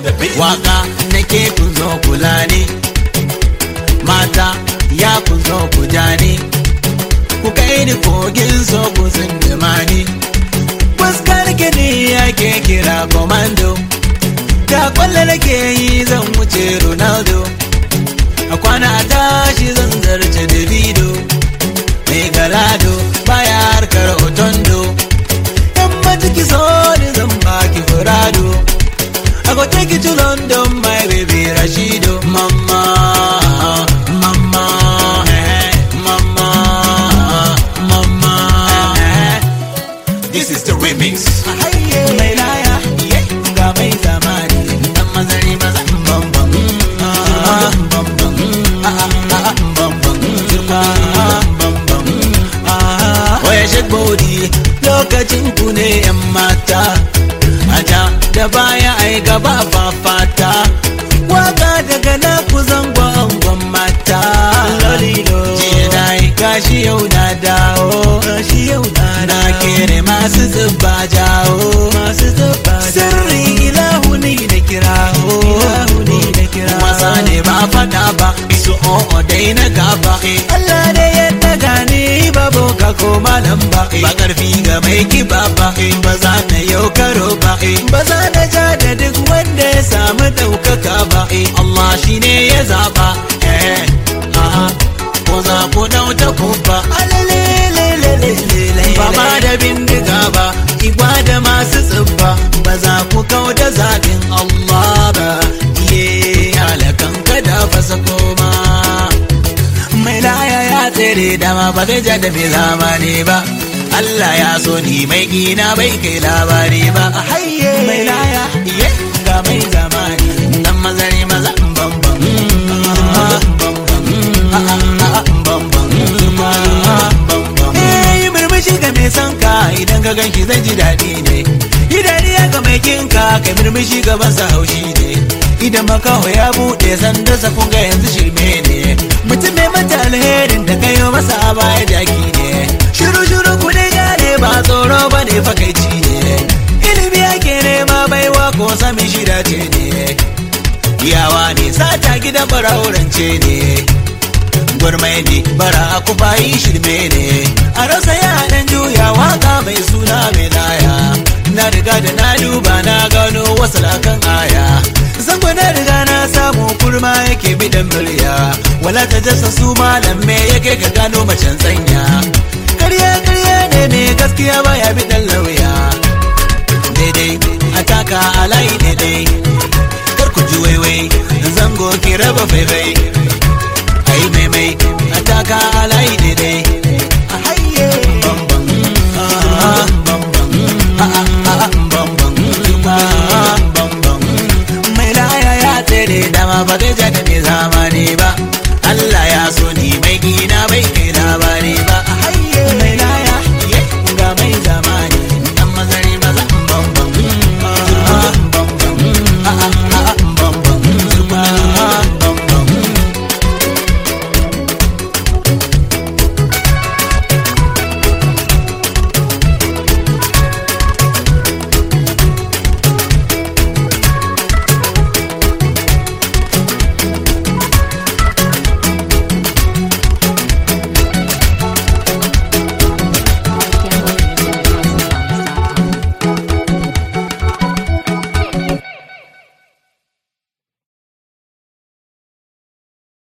waka nake kun zo kula ne mata ya kun zo ku ja ne ku kai ni kogin so ku zindima ne fuskar gini yake kira komando ta kwallo nake yi zan wuce ronaldo a kwana a tashi zan zarce davido mai galado baya harkar otondo yan matiki so ni zan baki furado I go take you to London, my baby Rashido. Mama, mama, eh, mama, mama. eh. This is the remix. Mai laya, ga mai zamani. Dan mazari maza, bam bam. Ah, bam bam. Ah, ah, ah, bam bam. Zirka, bam bam. Ah, Waya shake body, lokacin ku ne 'yan mata. Aja da baya ai gaba fafata waka daga na ku zango angon mata lolilo jiya na yi gashi yau na dawo gashi yau na na kere masu zuba jawo masu zuba sirri ilahu ni da kirawo ilahu ni da kirawo wasa ne ba fada ba su o'o dai na gaba Allah ne ya daga ni babu ka ko malam ba ba karfi ga mai kiba ba ba za na yau karo ba ba za na ja da duk wanda ya samu ɗaukaka ba Allah shi ne ya zaba eh aha ko za ku dauta ku ba ba ma da bindiga ba igwa da masu tsibba ba za ku kau da zaɓin Allah ba ye halakan kada fasa koma mai laya ya tsere dama ba zai ja da mai zamani ba Allah ya so ni mai gina bai kai labari ba hayye mai laya iye ga mai zamani dan mazari maza bam bam bam bam Eh murmushi ga mai son ka idan ka ganki zan ji daɗi ne yi dariya ga mai kinka kai murmushi ga masa haushi ne idan makaho ya buɗe sandarsa kun ga yanzu shirme ne mutum mai mata alherin da kayo masa a baya jaki ne shiru shiru ku dai gane ba tsoro ba ne fakaici ne ilimi ake nema baiwa ko sami shida ce ne yawa ne sata gidan baraurance ne gwarmai ne bara ku bayi shirme ne a rasa ya dan juya waka mai suna mai laya na riga da na duba na gano wasu lakan aya zango na riga na samu kurma yake bidan murya wala ta jasa su malam me yake ka gano macen tsanya karya karya ne ne gaskiya baya bidan lauya daidai ataka a layi daidai kar ku ji waiwai zango ki raba faifai ai maimai ataka a